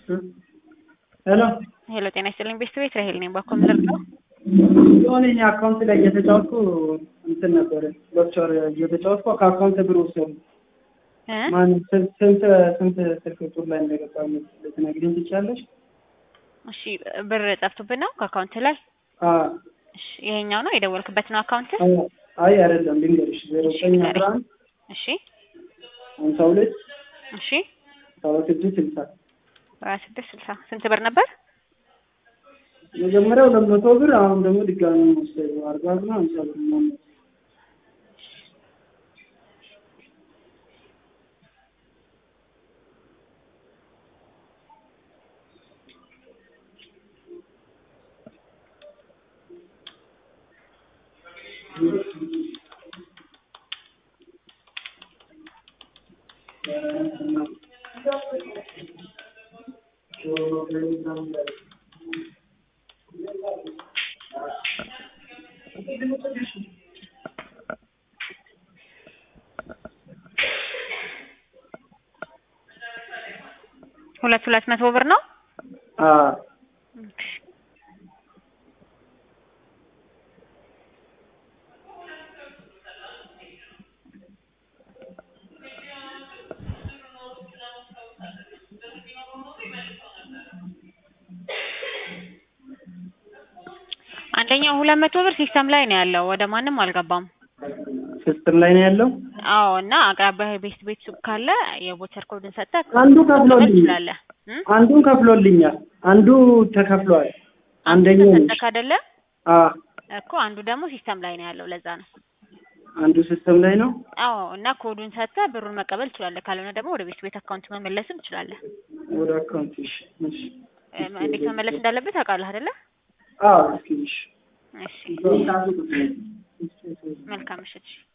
ሄሎ ሄሎ ጤና ይስጥልኝ ቤተሰቤት ራሄል ነኝ። በኮምፒውተር ነው የሆነ እኔ አካውንት ላይ እየተጫወትኩ እንትን ነበረ ዶክተር እየተጫወትኩ ከአካውንት ብር ወሰዱ። እ ማን ስንት ስንት ስንት ስልክ ቁጥር ላይ እንደገባ ልትነግሪኝ ትችያለሽ? እሺ ብር ጠፍቶብን ነው ከአካውንት ላይ አ እሺ ይሄኛው ነው የደወልክበት ነው አካውንት አይ አይ አይደለም ልንገርሽ ዜሮ ዘጠኝ አስራ አንድ እሺ ሀምሳ ሁለት እሺ ሰባ ስድስት ስልሳ ሀያ ስድስት ስልሳ ስንት ብር ነበር? መጀመሪያው ሁለት መቶ ብር አሁን ደግሞ ድጋሚ ወሰዱ አርባ ብር ነው ሀምሳ ብር ነው ሁለት ሁለት መቶ ብር ነው። አ አንደኛው ሁለት መቶ ብር ሲስተም ላይ ነው ያለው፣ ወደ ማንም አልገባም። ሲስተም ላይ ነው ያለው። አዎ እና አቅራቢያ ቤት ቤት ሱቅ ካለ የቦቸር ኮድን ሰጠህ አንዱ ከፍሎልኛል ትችላለህ። እ? አንዱን ከፍሎልኛል አንዱ ተከፍሏል። አንደኛው ተሰጠህ አይደለ አ እኮ አንዱ ደግሞ ሲስተም ላይ ነው ያለው፣ ለዛ ነው። አንዱ ሲስተም ላይ ነው። አዎ እና ኮዱን ሰጥተህ ብሩን መቀበል ትችላለህ። ካልሆነ ደግሞ ወደ ቤት ቤት አካውንት መመለስም ትችላለህ። ወደ አካውንት እሺ እሺ እ፣ እንዴት መመለስ እንዳለበት ታውቃለህ አይደለ? አዎ እስኪ እሺ እሺ መልካም ምሽት።